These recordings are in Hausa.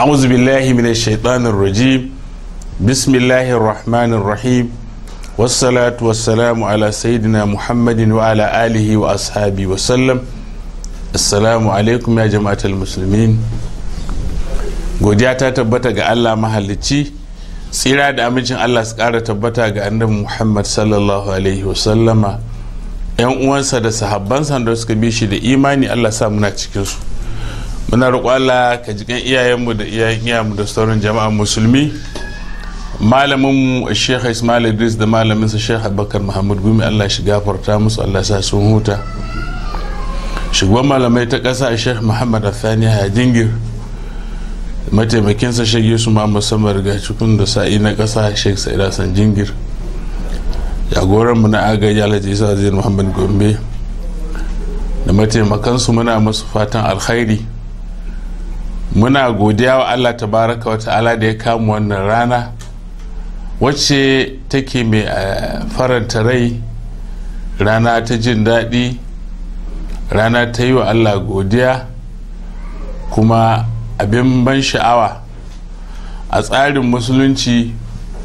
أعوذ بالله من الشيطان الرجيم بسم الله الرحمن الرحيم والصلاة والسلام على سيدنا محمد وعلى آله وأصحابه وسلم السلام عليكم يا جماعة المسلمين godiya ta tabbata ga Allah mahalicci tsira da amincin Allah su ƙara tabbata ga annabi Muhammad sallallahu alaihi wasallama yan uwansa da sahabbansa da suka bi shi da imani Allah sa muna cikinsu muna roƙo Allah ka jikan iyayenmu da iyayen iyayenmu da sauran jama'a musulmi malamin mu Sheikh Ismail Idris da malamin sa Sheikh Abubakar Muhammad Gumi Allah shi gafarta musu Allah sa sun huta shugaban malamai ta ƙasa Sheikh Muhammad Athani Hajingir mataimakinsa Sheikh Yusuf Muhammad Samar ga cikin da sa'i na ƙasa Sheikh Sa'ida San Jingir jagoran mu na agaji Alhaji Isa Zai Muhammad Gombe da mataimakansu muna musu fatan alkhairi muna godiya wa allah tabaraka wa ta'ala da ya kama wannan rana wacce take mai faranta rai rana ta jin daɗi rana ta yi wa allah godiya kuma abin ban sha'awa a tsarin musulunci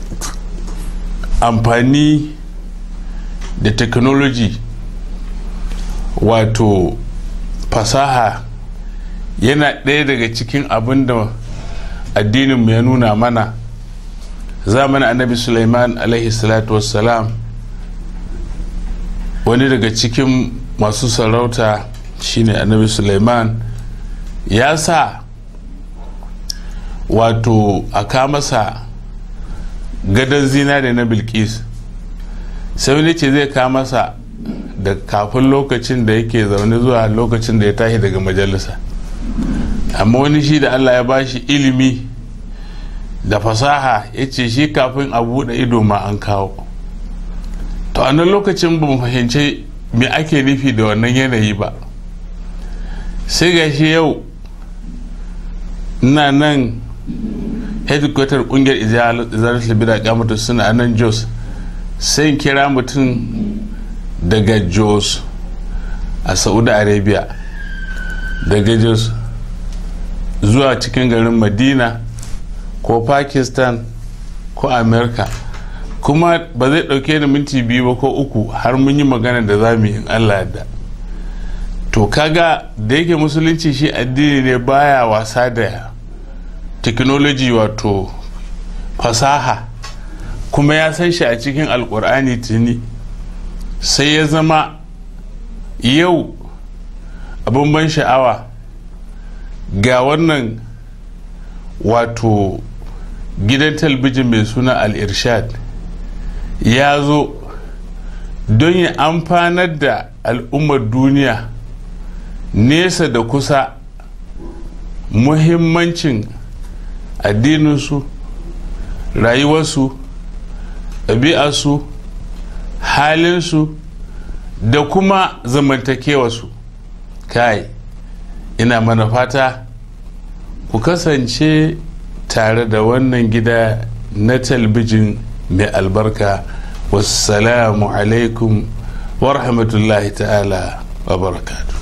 amfani da technology wato fasaha yana ɗaya daga cikin abin da addininmu ya nuna mana zamanin annabi suleiman alaihi salatu wassalam wani daga cikin masu sarauta shine annabi suleiman ya sa wato a kamasa gadon zinare na bilkis sai wani ce zai kamasa da kafin lokacin da yake zaune zuwa lokacin da ya tashi daga majalisa amma wani shi da allah ya bashi ilimi da fasaha ya ce shi kafin a buɗe ido ma an kawo to a nan lokacin ba mu fahimci me ake nufi da wannan yanayi ba sai ga shi yau ina nan headquarter kungiyar izalar libira kamata suna a nan jos sai kira mutum daga jos a saudi arabia daga jos zuwa cikin garin madina ko pakistan ko america kuma ba zai dauke da minti biyu ba ko uku har mun yi magana da za mu yi allah da to kaga da yake musulunci shi addini ne baya wasa da technology wato fasaha kuma ya san shi a cikin alkur'ani tuni sai ya zama yau abin ban sha'awa ga wannan wato gidan talbijin mai suna al-irshad ya zo don ya amfanar da al'ummar duniya nesa da kusa muhimmancin addininsu rayuwarsu ɗabi'arsu halinsu da kuma zamantakewarsu kai ina mana fata ku kasance tare da wannan gida na talbijin mai albarka wassalamu alaikum wa rahmatullahi ta'ala wa barakatu